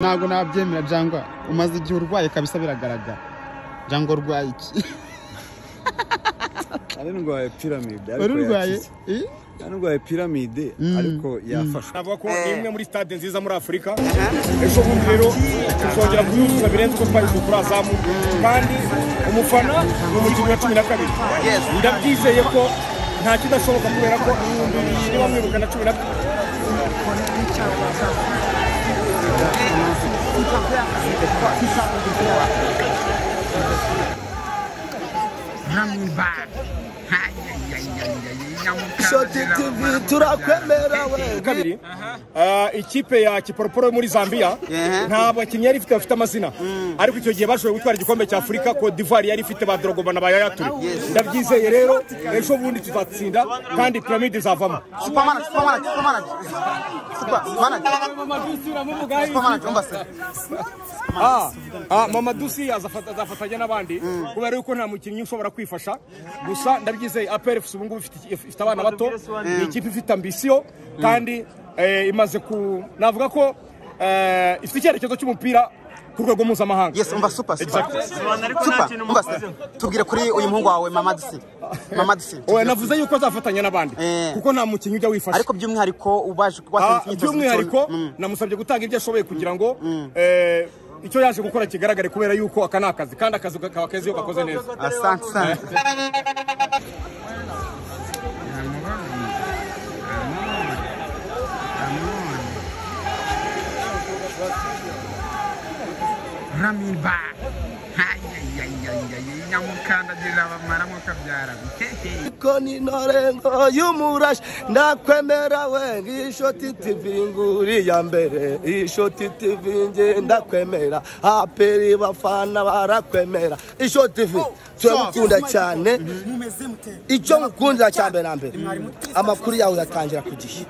ntabwo nabyemera jangwa umaze igihe urwaye kabisa biragaragara jangwa urwaye iki nari ndwaye piramide wari ariko urwaye yakize nari ndwaye piramide ariko yafashwe navuga ko ni imwe muri stade nziza muri afurika ejo bundi rero tuzongera kuyuzuza birenze uko twari turazamu kandi umufana ni umukinnyi wa cumi na kabiri ndabyizeye ko nta kidashoboka kubera ko ibihumbi bibiri bamwibuka na cumi na kabiri shoti tv turakwemera we kabiri Ah, ikipe ya kiporoporo yo muri zambia nta bakinnyi yari ifite bafite amazina ariko icyo gihe bashoboye gutwara igikombe cya afurika cote d'ivoire yari ifite ba dorogoma na ba yayature ndabyizeye rero ejo bundi tuzatsinda kandi piramide izavamo Superman, Superman, Superman. Superman. Superman, umva se. Ah, ah, mama dusi azafata- azafatanya n'abandi kubera yuko nta mukinnyi ushobora kwifasha gusa ndabyizeye apr fc ubu ngubu ifite iki- ifite abana bato ni ikipe ifite ambisiyo kandi eh, imaze ku navuga ko eh, ifite icyerekezo cy'umupira ku rwego mpuzamahanga Yes, umva super, super. Super, umva se. Tubwire kuri uyu muhungu wawe Mama Disi. Mama Disi. Oya, navuze yuko azafatanya n'abandi Eh. kuko nta mukinnyi ujya wifasha Ariko by'umwihariko ubaje Ah, watsinze imyitozo by'umwihariko bityo- Mm. namusabye gutanga ibyo ashoboye kugira ngo eh, icyo yaje gukora kigaragare kubera yuko aka ni akazi kandi akazi kaba keza iyo gakoze neza Asante sana. ramin ba nyamukandagirira bamaramo kabyara ko ni ntorengo y'umurashi ndakwemera we ngiyi shoti tivi nguri ya mbere iyi shoti tivi nge ndakwemera aperi bafana barakwemera iyi shoti tivi turabukunda cyane icyo mukundira cya mbere na mbere amakuru yawe yatangira ku gihe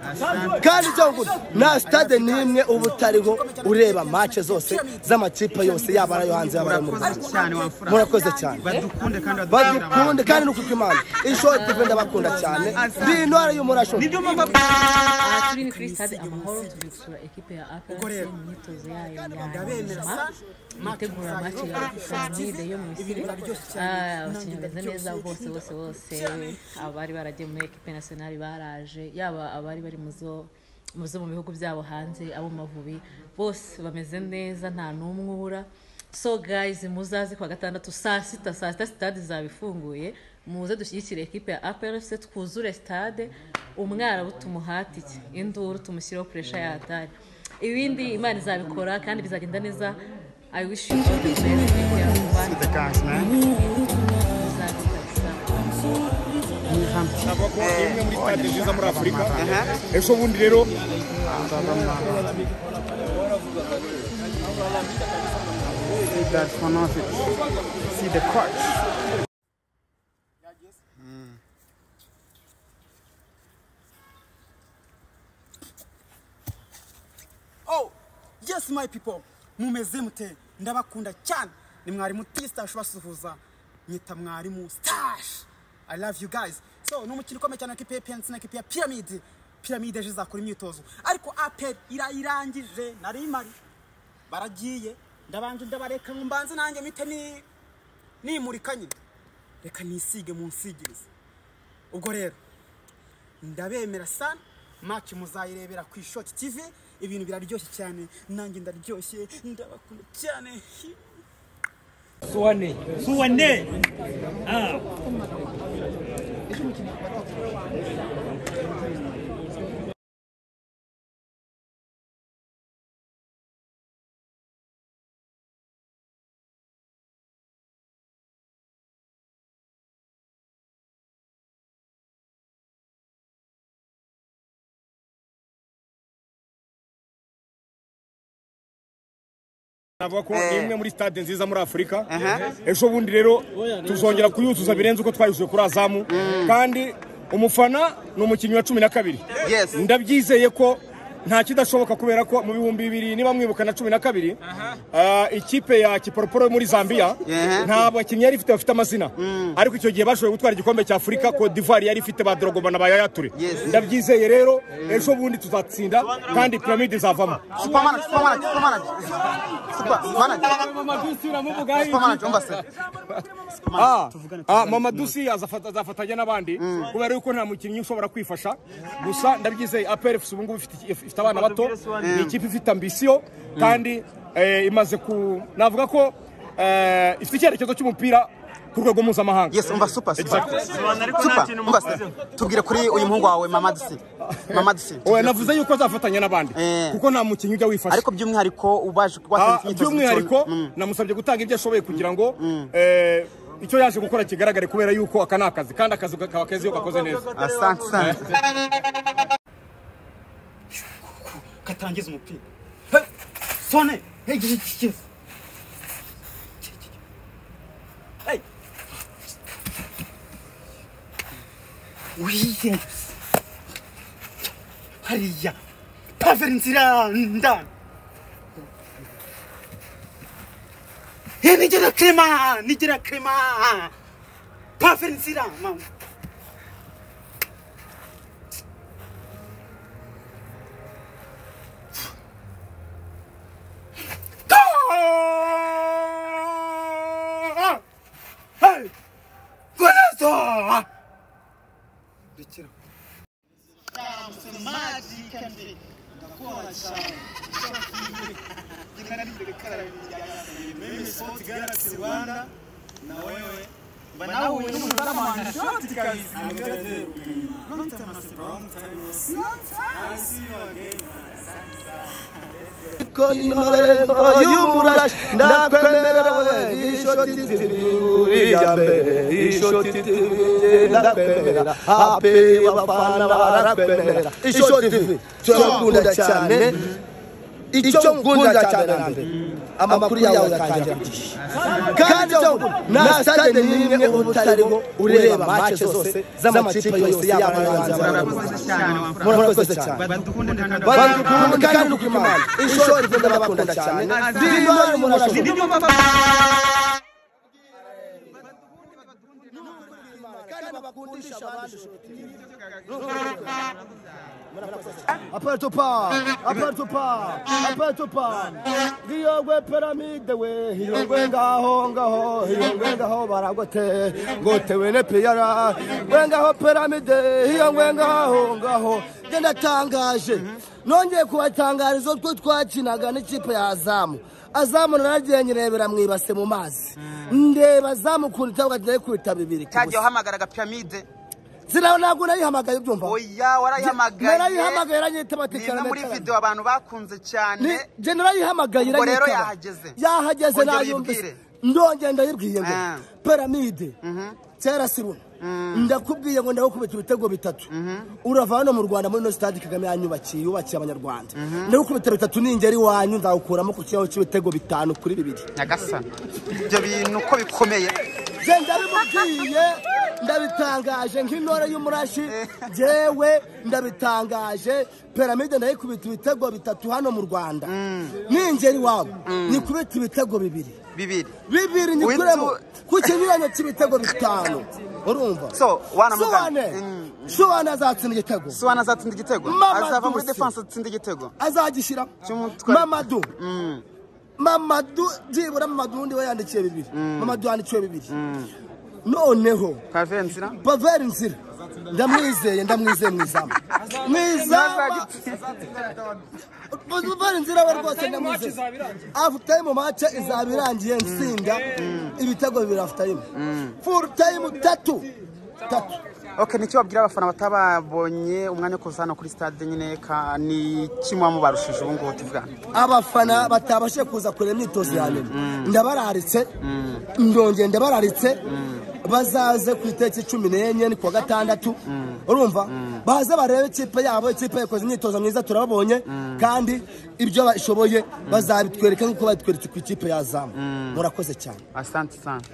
kandi icyo mukunda nta sitade n'imwe uba utariho ureba mace zose z'amakipe yose yaba ari ayo hanze yaba ari ayo mu Rwanda murakoze cyane dukunde kandi badukunde kandi ni ukuko imana ishoti tivi ndabakunda cyane ndi intore y'umurasho turi kuri stade amahoro turi gusura ekipe ya APR mu myitozo yayo ya nyuma itegura match ya piramide yo mu misiri Ah, abakinnyi bameze neza bose bose bose abari baragiye muri ekipe nationale baraje yaba abari bari mu zo mu zo mu bihugu byabo hanze abo mu mavubi bose bameze neza nta n'umwe ubura so guys muzaze ku wa gatandatu saa sita saa sita sitade zabifunguye muze dushyigikire ekipe ya APR FC twuzure stade umwarabu tumuhatike induru tumushyiriho puresha ya hatari ibindi imana izabikora kandi bizagenda neza i wish you all the best take care of the guys man muzaze navuga ko ni imwe muri stade nziza muri afurika ejo bundi rero see that for nothing see the coach oh yes my people mumeze mute ndabakunda cyane ni mwarimu tistash basuhuza nyita mwarimu stash i love you guys so ni umukino ukomeye cyane kipe ya pnc na kipe ya pyramid pyramid ejo izakora imyitozo ariko apel irayirangije nari mari baragiye ndabanje ndabareka ngo mbanze nanjye mpite ni nimurika nyine reka nisige munsigirize ubwo rero ndabemera sana maki muzayirebera ku ishoti tv ibintu biraryoshye cyane nanjye ndaryoshye ndabakunda cyane suwane suwane ah navuga ko ni imwe muri stade nziza muri afurika ejo bundi rero tuzongera kuyuzuza birenze uko twayuzuye kuri azamu kandi umufana ni umukinnyi wa cumi na kabiri Yes. ndabyizeye ko nta kidashoboka kubera ko mu bihumbi bibiri niba mwibuka na cumi na kabiri ah, ikipe ya kiporoporo yo muri zambia Yeah. nta bakinnyi yari ifite bafite amazina ariko icyo gihe bashoboye gutwara igikombe cya afurika cote d'ivoire yari ifite ba dorogoma na ba yayature Yes. ndabyizeye rero ejo bundi tuzatsinda kandi piramide izavamo supermanager supermanager supermanager supermanager supermanager umva se Ah, ah, mama dusi azafata- azafatanya n'abandi kubera yuko nta mukinnyi ushobora kwifasha gusa ndabyizeye apr fc ubungubu ifite if- ifite abana bato ni ikipe ifite ambisiyo kandi eh, imaze ku navuga ko eh, ifite icyerekezo cy'umupira ku rwego mpuzamahanga yes umva super super Exactly. super umva se tubwire kuri uyu muhungu wawe mama dusi mama dusi Oya, navuze yuko azafatanya n'abandi Eh. kuko nta mukinnyi ujya wifasha ariko by'umwihariko ubaje Ah, watsinze imyitozo by'umwihariko mito- Mm. namusabye gutanga ibyo ashoboye kugira ngo eh, icyo yaje gukora kigaragare kubera yuko aka ni akazi kandi akazi kaba keza iyo gakoze neza asante asante katangiza umupira Hey, sone hey, gigi, gigi, gigi. Hey. wiye hariya paveri nzira ndani Hey, nigera krema nigera krema paveri nzira mama y'umurashi ndakwemerewe ishoti uriya mbere ishoti ndakwemera aperi abafana barakwemera ishoti cyo ngunda cyane icyo ngunda cyane na mbere amakuru yawe yatangira kugisha kandi cyo nta stade n'imwe uba utariho ureba match zose z'amakipe yose y'abanyabanza murakoze cyane barakunda kandi nuko imana ishuri rikunda bakunda cyane ndirimbo y'umuntu ashobora Apple to power, apple to power, apple to power. Hiyogwe pyramide we, hiyogwe ngaho ngaho, hiyogwe ngaho baragote, gotewe ne piyara. Gwe ngaho pyramide, hiyogwe ngaho ngaho. Njye ndatangaje. Nongeye kubatangariza utwo twakinaga n'ikipe ya Azamu. Azamu naragiye nyirebera mu ibase mu mazi. Ndeba Azamu ukuntu itabuga tugiye kwita bibiri. ku cyagiye busa. uhamagaraga piramide Zira ntabwo nayihamagaye ubyumva. oya warayihamagaye Narayihamagaye iranyita ni batekana imwe muri video abantu bakunze cyane ni genera yihamagaye Ubwo rero iranyitaba. yahageze. yahageze Ongera nayumvise uyibwire. ndongera ndayibwiye ngo Ah. piramide kera siruna ndakubwiye ngo ndagukubita ibitego bitatu urava hano mu rwanda muri ino sitade kagame yanyubakiye yubakiye abanyarwanda ndagukubita bitatu ningera iwanyu nzagukuramo ku kibaho cy'ibitego bitanu kuri bibiri nyagasa ibyo bintu uko bikomeye je ndabimubwiye ndabitangaje nk'intore y'umurashi jewe ndabitangaje piramide ndayikubita ibitego bitatu hano mu rwanda ningera iwabo nyikubita ibitego bibiri bibiri bibiri nyikuremo ku kinyuranyo cy'ibitego bitanu urumva So, wana Soane. Mm. Soane azatsinda igitego sowana azatsinda igitego Mama azava muri Dusi. defense atsinda igitego azagishyiramo Cy'umutwe. mamadu mamadu byibura mamadu undi we yandikiye bibiri mamadu yandikiwe bibiri noneho pavensira baveri nzira ndamwizeye ndamwizeye mu izamu mu izamu baveri nzira we rwose ndamwizeye afu tayimu mace izaba irangiye nsinda ibitego bibiri afu tayimu furu tayimu tatu tatu okay nicyo babwira abafana batababonye umwanya wo kuza hano kuri stade nyine ka ni kimwe mubarushije ubu ngubu tuvugana abafana batabashe kuza kureba imyitozo ya nyuma ndabararitse ndongeye ndabararitse bazaze ku itariki cumi n'enye ni kuwa gatandatu urumva baze barebe ikipe yabo ikipe yakoze imyitozo myiza turababonye kandi ibyo bashoboye bazabitwereka nk'uko babitweretse ku ikipe ya zamu murakoze cyane asante sana